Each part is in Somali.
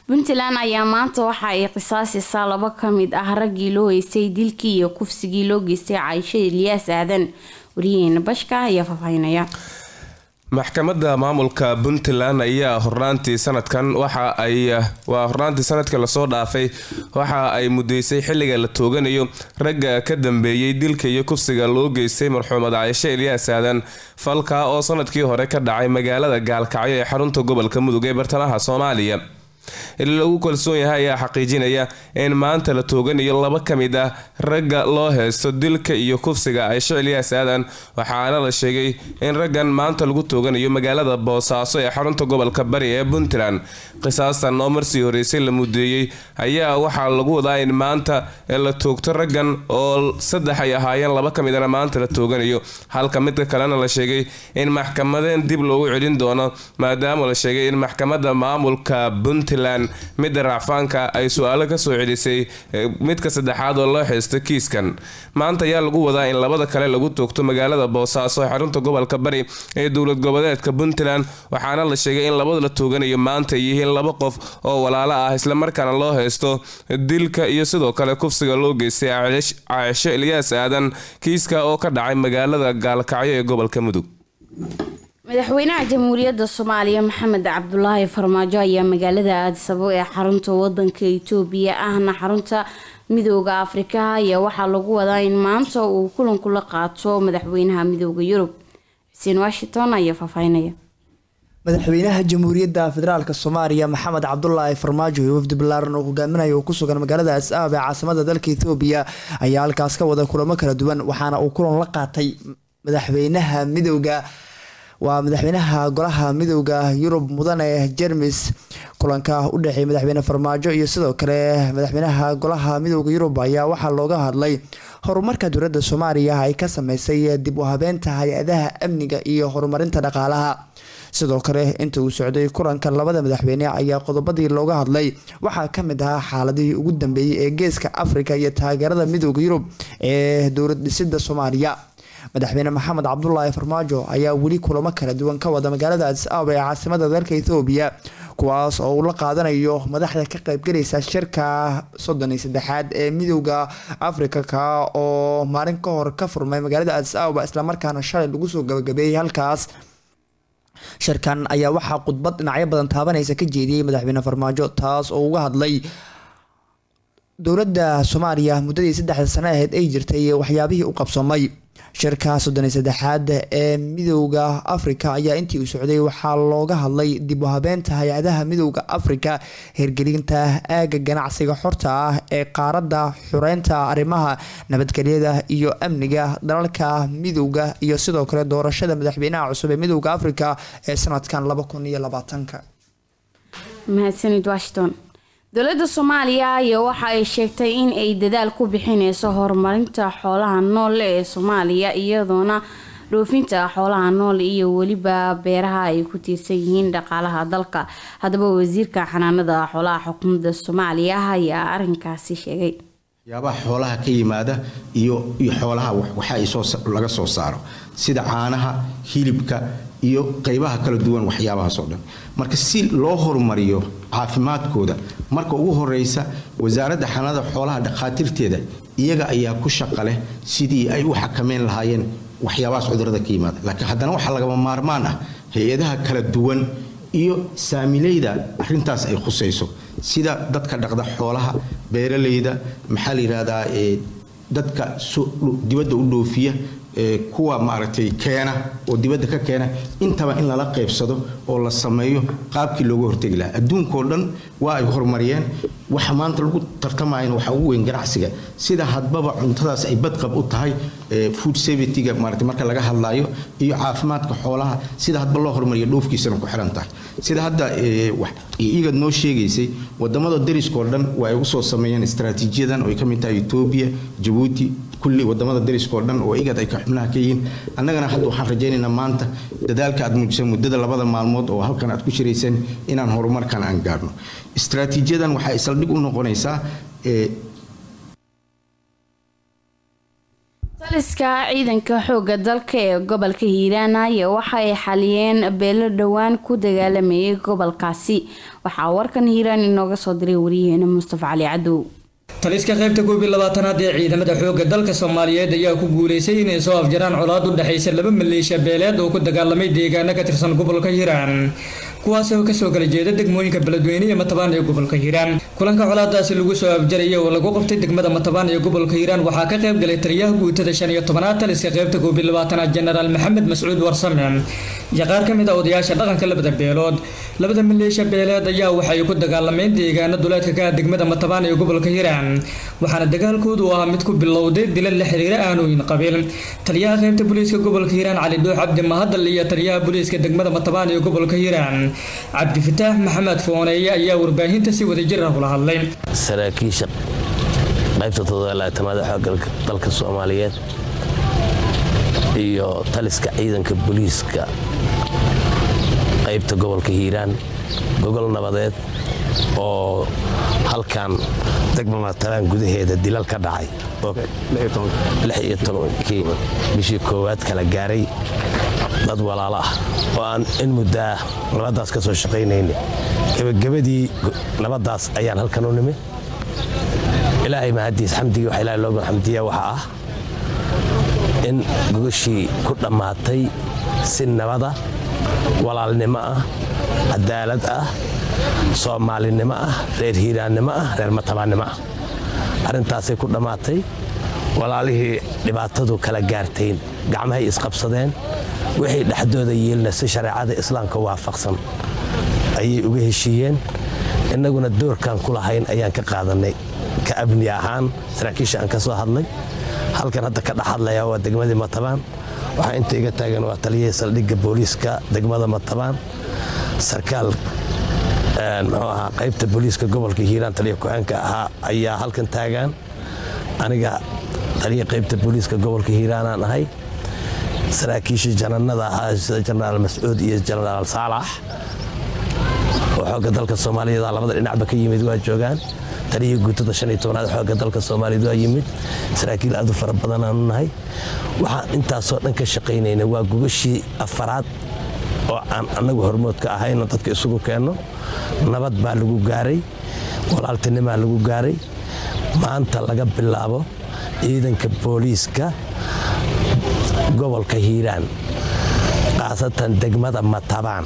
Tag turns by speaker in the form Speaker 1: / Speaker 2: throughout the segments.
Speaker 1: puntland ayaa maanta waxa ay qisaasisaa laba ka mid ah raggii loo heystay dilkii iyo kufsigii loo geystay caaisho ilyaas aadan wariyaheena bashka ayaa faahfaahinaya
Speaker 2: maxkamadda maamulka puntland ayaa hornaantii sanadkan waxa ay waa hornaantii sanadka lasoo dhaafay waxa ay mudeysay xilliga la tooganayo ragga ka dambeeyey dilka iyo kufsiga loo geystay marxuumad caaisho ilyaas aadan falka oo sanadkii hore ka dhacay magaalada gaalkacyo ee xarunta gobolka mudug ee bartamaha soomaaliya ili lagu kalsoon yahay ayaa xaqiijinaya in maanta la tooganayo laba ka mid ah ragga loo heysto dilka iyo kufsiga caaisho ilyaas aadan waxaana la sheegay in raggan maanta lagu tooganayo magaalada boosaaso ee xarunta gobolka bari ee puntland qisaastan oo marsii horeysay la mudeeyey ayaa waxaa lagu wadaa in maanta la toogto raggan oo saddex ay ahaayeen laba ka midana maanta la tooganayo halka midka kalena la sheegay in maxkamadeen dib loogu celin doono maadaama la sheegay in maxkamadda maamulka puntland midda racfaanka ay su-aalo kasoo celisay midka saddexaad oo loo xeysto kiiskan maanta ayaa lagu wadaa in labada kale lagu toogto magaalada boosaaso xarunta gobolka bari ee dowlad goboleedka puntland waxaana la sheegay in labada la tooganayo maanta ay yihiin laba qof oo walaalo ah islamarkaana loo heysto dilka iyo sidoo kale kufsiga loo geystay caaisho ilyaas aadan kiiska oo ka dhacay magaalada gaalkacyo ee gobolka mudug
Speaker 1: madaxweynaha jamhuuriyadda soomaaliya maxamed cabdulaahi farmaajo ayaa magaalada aadisabo ee xarunta wadanka itoobiya ahna xarunta midooda afrika ayaa waxaa lagu wadaa in maanta uu kulanku la qaato madaxweynaha midooda yurub xuseen washington ayaa faahfaahinaya
Speaker 3: madaxweynaha jamhuuriyadda federaalk soomaaliya maxamed cabdulaahi farmaajo iyo wafdi balaaran oo hogaaminaya uu ku sugan magaalada as-aab ee caasimada dalka ethoobiya ayaa halkaas ka wada kulamo kala duwan waxaana uu kulan la qaatay madaxweynaha midooda waa madaxweynaha golaha midooda yurub mudane jermis kulanka u dhexeeyay madaxweyne farmaajo iyo sidoo kale madaxweynaha golaha midooda yurub ayaa waxaa looga hadlay horumarka dowladda soomaaliya ay ka sameysay dib u habeenta hay-adaha amniga iyo horumarinta dhaqaalaha sidoo kale inta uu socday kulanka labada madaxweyne ayaa qodobadii looga hadlay waxaa kamid ahaa xaaladihii ugu dambeeyey ee geeska afrika iyo taageerada midooda yurub ee dowlad dhisida soomaaliya madaxweyne maxamed cabdulaahi farmaajo ayaa weli kulamo kala duwan ka wada magaalada adis ababa ee caasimada dalka ethoobiya kuwaas oo uu la qaadanayo madaxda ka qaybgalaysa shirka soddon iyo saddexaad ee midooda afrika ka oo maalin ka hor ka furmay magaalada adis ababa islamarkaana shalay lagu soo gabagabeeyay halkaas shirkan ayaa waxaa khudbad dhinacyo badan taabanaysa ka jeediyey madaxweyne farmaajo taas oo uga hadlay dowladda soomaaliya muddadii saddexda sano aheyd ay jirtay waxyaabihii u qabsoomay shirka soddon iyo saddexaad ee midooda afrika ayaa intii uu socday waxaa looga hadlay dib u habeenta hay-adaha midooda afrika hirgelinta aaga ganacsiga xorta ah ee qaaradda xureynta arrimaha nabadgelyada iyo amniga dalalka midooda iyo sidoo kale doorashada madaxweynaha cusub ee midooda afrika ee sanadkan laba kun iyo labaatanka
Speaker 1: mahadsanid washington dowladda soomaaliya ayaa waxa ay sheegtay in ay dadaal ku bixineyso horumarinta xoolaha nool ee soomaaliya iyadoona dhoofinta xoolaha nool iyo weliba beeraha ay ku tiirsan yihiin dhaqaalaha dalka haddaba wasiirka xanaanada xoolaha xukuumadda soomaaliya ayaa arinkaasi sheegay
Speaker 4: waxyaabaha xoolaha ka yimaada iyo iyo xoolaha waxa ay soo laga soo saaro sida caanaha hilibka iyo qaybaha kala duwan waxyaabahaas oo dhan marka si loo horumariyo caafimaadkooda marka ugu horeysa wasaaradda xanaanada xoolaha dhakhaatiirteeda iyaga ayaa ku shaqa leh sidii ay u xakameyn lahaayeen waxyaabahaas cudurada ka yimaada laakiin haddana waxaa lagama maarmaan ah hay-adaha kala duwan iyo saamileyda arintaas ay khusayso sida dadka dhaqda xoolaha beeralayda maxaa la yidhahdaa dadka dibadda u dhoofiya kuwa maaragtay keena oo dibadda ka keena intaba in lala qaybsado oo la sameeyo qaabkii looga hortegi lahaa adduunkao dhan waa ay horumariyeen waxa maanta lagu tartamayana waxaa ugu weyn ganacsiga sida hadbaba cuntadaas ay badqab u tahay food safetyga maaragtay marka laga hadlaayo iyo caafimaadka xoolaha sida hadba loo horumariyo dhoofkiisana ku xiran tahay sida hadda igad noo sheegaysay wadamada dariskao dhan waa ay usoo sameeyeen istaraatiijiyadan oo ay ka mid tahay etoobiya jabuuti kulli wadamada dariskao dhan oo igad ay ka xubnaha ka yihiin annagana hadda waxaan rajaynaynaa maanta dadaalka aad muujiseen muddada labada maalmood oo halkan aad ku shirayseen inaan horumarkan aan gaarno istaraatiijiyadan waxay saldhig u noqonaysaa
Speaker 1: taliska ciidanka xooga dalka ee gobolka hiiraan ayaa waxa ay xaliyeen beelo dhowaan ku dagaalamayay gobolkaasi waxaa warkan hiiraan inooga soo diray wariyaheena mustafa cali cadow
Speaker 5: taliska qaybta koob iyo labaatanaad ee ciidamada xoogga dalka soomaaliyeed ayaa ku guuleystay inay soo afjaraan colaad u dhexaysa laba maleeshiya beeleed oo ku dagaalamay deegaano ka tirsan gobolka hiiraan kuwaas oo kasoo kala jeeda degmooyinka beledweyne iyo matabaan ee gobolka hiiraan kulanka colaadaasi lagu soo afjaraya oo lagu qabtay degmada matabaan ee gobolka hiiraan waxaa ka qayb galay taliyaha guutada shan iyo tobanaad taliska qaybta koob iyo labaatanaad jenaraal maxamed mascuud warsame iyo qaar ka mid a odayaasha dhaqanka labada beelood labada maleeshiya beeleed ayaa waxay ku dagaalameen deegaano duleedka ka ah degmada matabaan ee gobolka hiiraan waxaana dagaalkoodu ahaa mid ku bilowday dilal la xiriira aanooyin qabiil taliyaha qaybta booliiska gobolka hiiraan cali dhuux cabdi mahadal iyo taliyaha booliiska degmada matabaan ee gobolka hiiraan cabdifataax maxamed fooneeye ayaa warbaahinta si wadajir ah ula hadlay
Speaker 6: saraakiisha qaybta todobalaatamaad xooga dalka soomaaliyeed iyo taliska ciidanka booliiska qaybta gobolka hiiraan gogol nabadeed oo halkan degma matalaan gudaheeda dilal ka dhacay kii bishii koowaad kala gaaray dad walaalo ah oo aan in muddaa nabaddaas ka soo shaqaynayna gebagabadii nabaddaas ayaan halkan u nimid ilaahay mahadiis xamdigii waxa ilahay looga xamdiya waxa ah in gogashii ku dhammaatay si nabada walaalnimo ah cadaalad ah soomaalinimo ah reer hiiraannimo ah reer matabaannimo ah arrintaasay ku dhammaatay walaalihii dhibaatadu kala gaartayn gacmahay isqabsadeen wixii dhexdooda yiilna si shareecada islaamka waafaqsan ayay uga heshiiyeen innaguna doorkaan ku lahayn ayaan ka qaadannay ka abni ahaan saraakiisha aan ka soo hadlay halkan hadda ka dhex hadlayaa waa degmadii matabaan waxaa inta iga taagan waa taliyihii saldhigga booliiska degmada matabaan sarkaal muxuu ahaa qaybta booliiska gobolka hiiraan taliya ku-aanka ahaa ayaa halkan taagaan aniga taliya qaybta booliiska gobolka hiiraanaan ahay saraakiishii jananada ahaa sida jenaraal mascuud iyo jenaraal saalax oo xoogga dalka soomaaliyeed labada dhinacba ka yimid waa joogaan taliyihii guutada shan iyo tobnaad xoogga dalka soomaaliyeed waa yimid saraakiil aad u fara badan aanu nahay waxaan intaasoo dhan ka shaqaynayna waa gogashii afaraad oo aan annagu hormoodka ahayno dadka isugu keenno nabad baa lagu gaaray walaaltinimaa lagu gaaray maanta laga bilaabo ciidanka booliiska gobolka hiiraan khaasatan degmada matabaan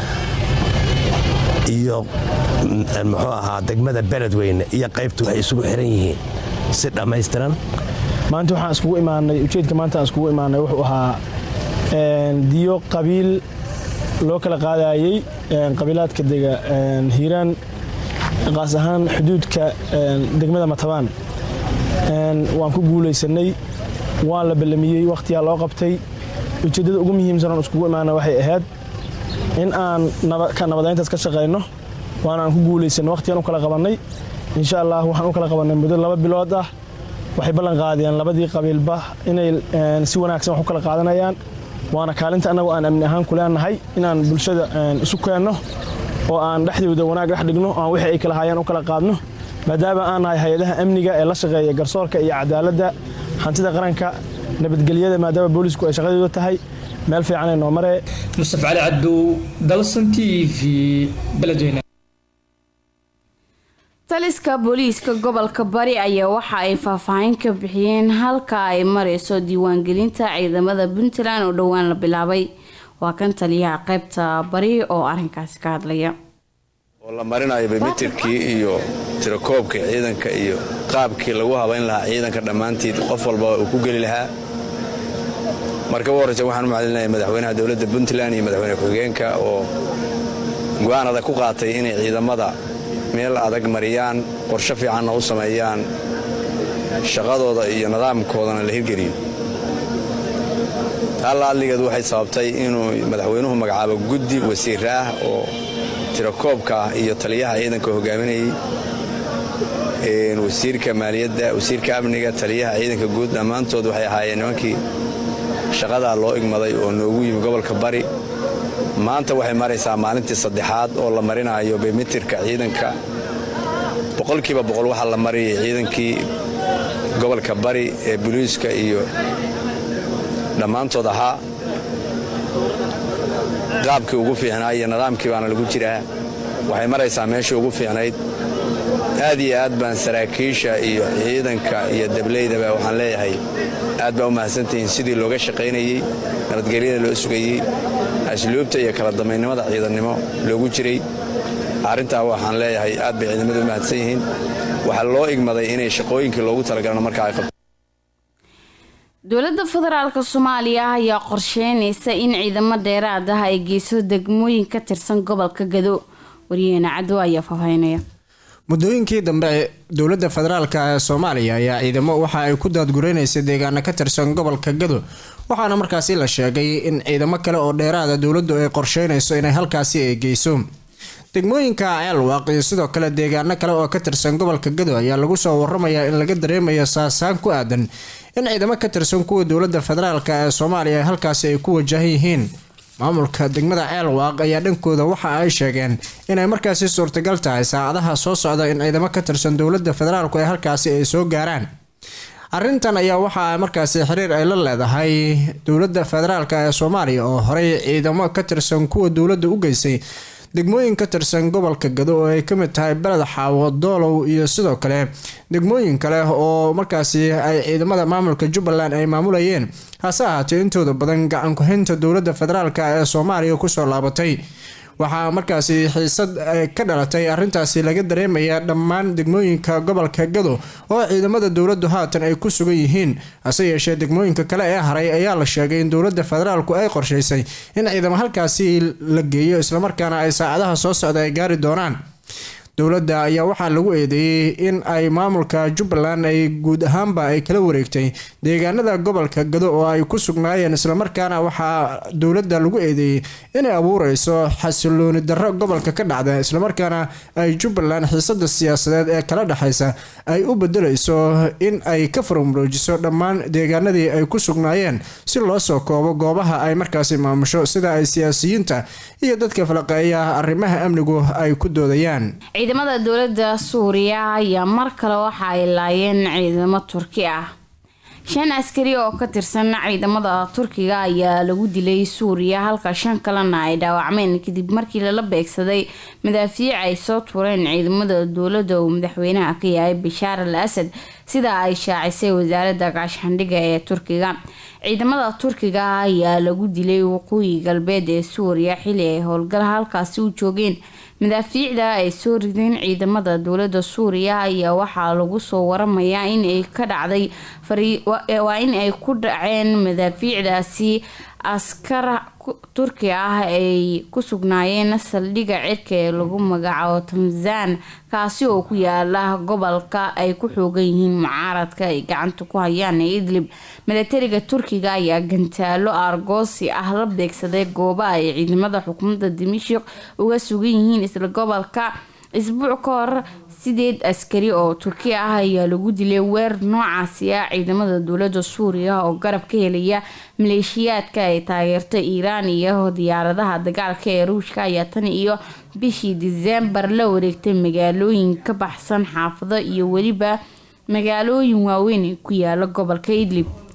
Speaker 6: iyo muxuu ahaa degmada beledweyne iyo qaybtu waxay isugu xiran yihiin si dhammaystiran
Speaker 7: maanta waxaan iskugu imaanay ujeedka maanta aan iskugu imaanay wuxuu ahaa diyo qabiil loo kala qaadayey qabiilaadka dega hiiraan qaas ahaan xuduudka degmada matabaan waan ku guulaysanay waan la ballamiyey wakhtiyaa loo qabtay ujeeddada ugu muhiimsan oon iskugu imaana waxay ahayd in aan nabadayntaas ka shaqayno waana aan ku guulaysanno wakhtigaan u kala qabannay insha allah waxaan u kala qabannay muddo laba bilood ah waxay ballan qaadeen labadii qabiilba inay si wanaagsan wax u kala qaadanayaan waana kaalinta annagu aan amni ahaan ku leenahay inaan bulshada isu keenno oo aan dhexdooda wanaag dhex dhigno aan wixii ay kala hayaan u kala qaadno maadaama aan nahay hay-adaha amniga ee la shaqeeya garsoorka iyo cadaaladda hantida qaranka nabadgelyada maadaama boolisku ay shaqadooda tahay meel fiican ay noo maree
Speaker 5: mustafa cali cabdow dalsan t v beledweyne
Speaker 1: taliska booliiska gobolka bari ayaa waxa ay faahfaahin ka bixiyeen halka ay mareyso diiwaangelinta ciidamada puntland oo dhowaan la bilaabay waa kan taliyaha qaybta bari oo arinkaasi ka hadlaya
Speaker 8: oo la marinayo bimitirkii iyo tirakoobka ciidanka iyo qaabkii lagu habayn lahaa ciidanka dhammaantiid qof walba uu ku geli lahaa marka u horreysa waxaan u maclinaya madaxweynaha dowladda puntland iyo madaxweyne ku-xigeenka oo go-aan adag ku qaatay inay ciidamada meel adag mariyaan qorsho fiicanna u sameeyaan shaqadooda iyo nidaamkoodana la hirgeliyo taalla adligeed waxay sababtay inuu madaxweynuhu magacaabo guddi wasiir ah oo tirakoobka ah iyo taliyaha ciidanka hogaaminayay wasiirka maaliyadda wasiirka amniga taliyaha ciidanka guud dhammaantood waxay ahaayeen nimankii shaqadaa loo igmaday oo noogu yimi gobolka bari maanta waxay maraysaa maalintii saddexaad oo la marinayo bimitirka ciidanka boqolkiiba boqol waxaa la mariyay ciidankii gobolka bari ee buliiska iyo dhammaantood ahaa qaabkii ugu fiicnaa iyo nidaamkii baana lagu jiraa waxay maraysaa meeshii ugu fiicnayd aad iyo aad baan saraakiisha iyo ciidanka iyo dableydaba waxaan leeyahay aad baa u mahadsantihiin sidii looga shaqaynayey nabadgelyada loo sugayey asluubta iyo kala damaynimada ciidannimo loogu jiray arrintaa waxaan leeyahay aad bay ciidamadu u mahadsan yihiin waxaa loo igmaday inay shaqooyinkii loogu talagalana markaa ay qabto
Speaker 1: dowladda federaalk soomaaliya ayaa qorsheynaysa in ciidamo dheeraad ah ay geyso degmooyin ka tirsan gobolka gado waryaheena cadwo ayaa faahfaahinaya
Speaker 9: muddooyinkii dambe dowladda federaalk ee soomaaliya ayaa ciidamo waxa ay ku daadgureynaysa deegaano ka tirsan gobolka gado waxaana markaasi la sheegay in ciidamo kale oo dheeraada dowladdu ay qorsheynayso inay halkaasi ay geyso degmooyinka ceelwaaq iyo sidoo kale deegaano kale oo ka tirsan gobolka gado ayaa lagu soo waramayaa in laga dareemayo saasaan ku aadan in ciidamo ka tirsan kuwa dowladda federaalk ee soomaaliya halkaasi ay ku wajahan yihiin maamulka degmada ceelwaaq ayaa dhankooda waxa ay sheegeen inay markaasi suurtagal tahay saacadaha soo socda in ciidamo ka tirsan dowladda federaalku ee halkaasi ay soo gaaraan arrintan ayaa waxa markaasi xiriir ay la leedahay dowladda federaalk ee soomaaliya oo horey ciidamo ka tirsan kuwa dowladda u geysay degmooyin ka tirsan gobolka gado oo ay kamid tahay beled xaawo doolow iyo sidoo kale degmooyin kale oo markaasi ay ciidamada maamulka jubbaland ay maamulayeen hase ahaatee intooda badan gacan ku-haynta dowladda federaalk ee soomaaliya kusoo laabatay waxaa markaasi xiisad ka dhalatay arintaasi laga dareemaya dhammaan degmooyinka gobolka gado oo ciidamada dowladdu haatan ay ku sugan yihiin hase yeeshee degmooyinka kale ee haray ayaa la sheegay in dowladda federaalku ay qorshaysay in ciidamo halkaasi la geeyo islamarkaana ay saacadaha soo socda ay gaari doonaan dowladda ayaa waxaa lagu eedeeyey in ay maamulka jubbaland ay guud ahaanba ay kala wareegtay deegaanada gobolka gado oo ay ku sugnaayeen islamarkaana waxaa dowladda lagu eedeeyey inay abuureyso xasilooni darro gobolka ka dhacda islamarkaana ay jubbaland xiisada siyaasadeed ee kala dhexeysa ay u bedeleyso in ay ka farmuroojiso dhammaan deegaanadii ay ku sugnaayeen si loo soo koobo goobaha ay markaasi maamusho sida ay siyaasiyiinta iyo dadka falaqeeya arrimaha amnigu ay ku doodayaan
Speaker 1: ciidamada dowladda suuriya ayaa mar kale waxa ay laayeen ciidamo turki ah shan askari oo ka tirsan ciidamada turkiga ayaa lagu dilay suuriya halka shan kalena ay dhaawacmeen kadib markii lala beegsaday madaafiic ay soo tureen ciidamada dowladda uu madaxweynaha ka yahay bashaar al asad sida ay shaacisay wasaaradda gaashaandhigga ee turkiga ciidamada turkiga ayaa lagu dilay waqooyi galbeed ee suuriya xili ay howlgal halkaasi u joogeen madaafiicda ay soo rideen ciidamada dowladda suuriya ayaa waxaa lagu soo waramayaa in ay ka dhacday waa in ay ku dhaceen madaafiicdaasi askar turki ah ay ku sugnaayeen saldhigga cirka ee lagu magacaabo tanzan kaasi oo ku yaala gobolka ay ku xoogan yihiin mucaaradka ay gacanta ku hayaan ee idlib milatariga turkiga ayaa gantaalo argoosi ah la beegsaday gooba ay ciidamada xukuumadda dimashik uga sugan yihiin isla gobolka isbuuc ka hor sideed askari oo turki ah ayaa lagu dilay weer noocaasi ah ciidamada dowladda suuriya oo garab ka helaya maleeshiyaadka ay taageerta iiraan iyo diyaaradaha dagaalka ee ruushka ayaa tan iyo bishii diseembar la wareegtay magaalooyin ka baxsan xaafado iyo weliba magaalooyin waaweyn ee ku yaala gobolka idlib